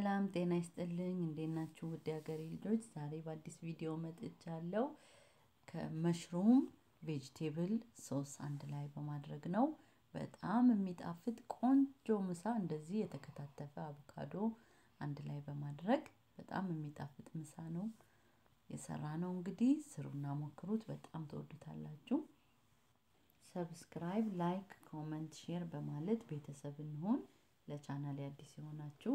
ሰላም ጤና ይስጥልኝ። እንዴት ናችሁ ውድ ሀገሬ ልጆች? ዛሬ በአዲስ ቪዲዮ መጥቻለሁ። ከመሽሩም ቬጅቴብል ሶስ አንድ ላይ በማድረግ ነው። በጣም የሚጣፍጥ ቆንጆ ምሳ፣ እንደዚህ የተከታተፈ አቮካዶ አንድ ላይ በማድረግ በጣም የሚጣፍጥ ምሳ ነው የሰራ ነው። እንግዲህ ስሩና ሞክሩት፣ በጣም ትወዱታላችሁ። ሰብስክራይብ፣ ላይክ፣ ኮመንት፣ ሼር በማለት ቤተሰብ እንሆን። ለቻናል አዲስ የሆናችሁ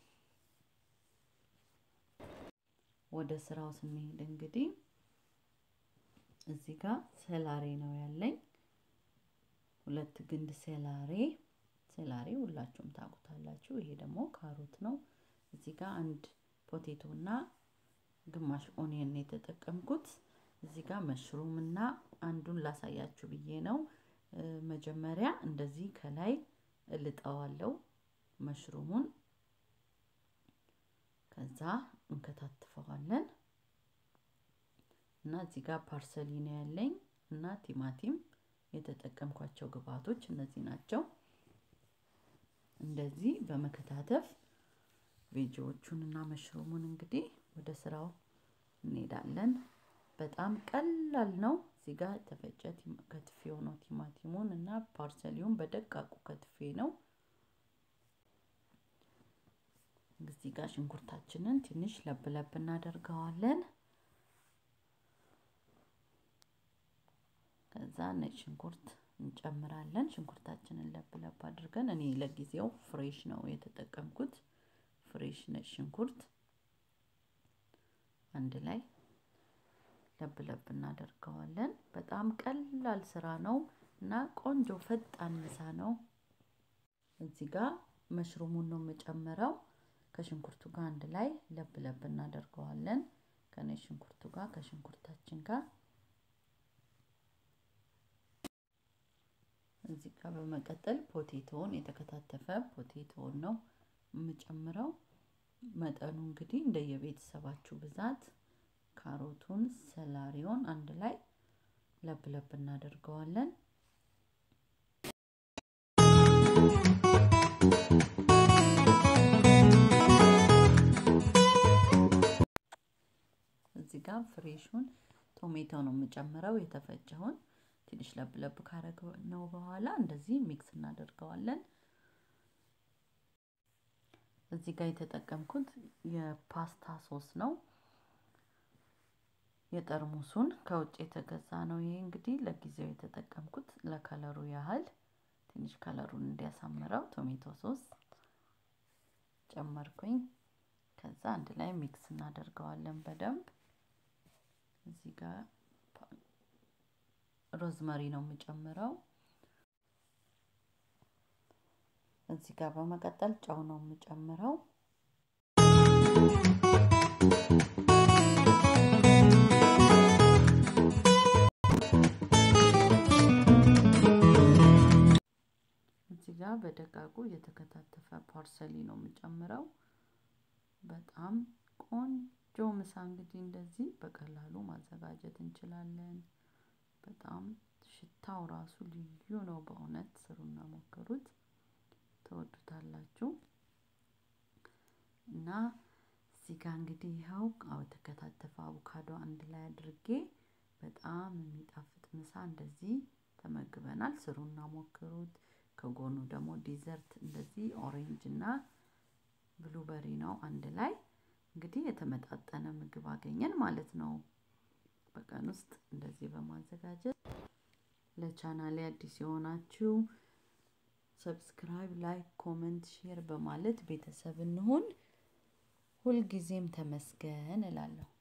ወደ ስራው ስንሄድ እንግዲህ እዚህ ጋር ሴላሬ ነው ያለኝ። ሁለት ግንድ ሴላሬ ሴላሬ ሁላችሁም ታውቁታላችሁ። ይሄ ደግሞ ካሮት ነው። እዚህ ጋር አንድ ፖቴቶ እና ግማሽ ኦኒየን የተጠቀምኩት። እዚህ ጋር መሽሩም እና አንዱን ላሳያችሁ ብዬ ነው። መጀመሪያ እንደዚህ ከላይ እልጠዋለሁ መሽሩሙን ከዛ እንከታትፈዋለን እና እዚህ ጋር ፓርሰሊ ነው ያለኝ እና ቲማቲም የተጠቀምኳቸው ግብአቶች እነዚህ ናቸው። እንደዚህ በመከታተፍ ቬጂዎቹን እና መሽሩሙን እንግዲህ ወደ ስራው እንሄዳለን። በጣም ቀላል ነው። እዚህ ጋር የተፈጨ ከትፌው ነው ቲማቲሙን እና ፓርሰሊውን በደቃቁ ከትፌ ነው። እዚህ ጋር ሽንኩርታችንን ትንሽ ለብ ለብ እናደርገዋለን። ከዛ ነጭ ሽንኩርት እንጨምራለን። ሽንኩርታችንን ለብ ለብ አድርገን እኔ ለጊዜው ፍሬሽ ነው የተጠቀምኩት። ፍሬሽ ነጭ ሽንኩርት አንድ ላይ ለብ ለብ እናደርገዋለን። በጣም ቀላል ስራ ነው እና ቆንጆ ፈጣን ምሳ ነው። እዚህ ጋር መሽሩሙን ነው የምጨምረው ከሽንኩርቱ ጋር አንድ ላይ ለብ ለብ እናደርገዋለን። ከነጭ ሽንኩርቱ ጋር ከሽንኩርታችን ጋር እዚህ ጋር በመቀጠል ፖቴቶውን የተከታተፈ ፖቴቶውን ነው የምጨምረው። መጠኑ እንግዲህ እንደየቤተሰባችሁ ብዛት ካሮቱን፣ ሰላሪውን አንድ ላይ ለብ ለብ እናደርገዋለን። እዚህ ጋር ፍሬሹን ቶሜቶ ነው የምጨምረው የተፈጨውን ትንሽ ለብ ለብ ካረግ ነው በኋላ እንደዚህ ሚክስ እናደርገዋለን። እዚህ ጋር የተጠቀምኩት የፓስታ ሶስ ነው። የጠርሙሱን ከውጭ የተገዛ ነው። ይሄ እንግዲህ ለጊዜው የተጠቀምኩት ለከለሩ ያህል ትንሽ ከለሩን እንዲያሳምረው ቶሜቶ ሶስ ጨመርኩኝ። ከዛ አንድ ላይ ሚክስ እናደርገዋለን በደንብ እዚህ ጋር ሮዝመሪ ነው የምጨምረው። እዚህ ጋር በመቀጠል ጨው ነው የምጨምረው። እዚህ ጋር በደቃቁ የተከታተፈ ፓርሰሊ ነው የምጨምረው። በጣም ቆንጆ ምሳ እንግዲህ እንደዚህ በቀላሉ ማዘጋጀት እንችላለን። በጣም ሽታው ራሱ ልዩ ነው። በእውነት ስሩና ሞክሩት፣ ትወዱታላችሁ። እና እዚህ ጋር እንግዲህ ይኸው የተከታተፈ አቮካዶ አንድ ላይ አድርጌ በጣም የሚጣፍጥ ምሳ እንደዚህ ተመግበናል። ስሩና ሞክሩት። ከጎኑ ደግሞ ዲዘርት እንደዚህ ኦሬንጅ እና ብሉበሪ ነው አንድ ላይ እንግዲህ የተመጣጠነ ምግብ አገኘን ማለት ነው። በቀን ውስጥ እንደዚህ በማዘጋጀት ለቻናሌ አዲስ የሆናችሁ ሰብስክራይብ፣ ላይክ፣ ኮመንት፣ ሼር በማለት ቤተሰብ እንሁን። ሁልጊዜም ተመስገን እላለሁ።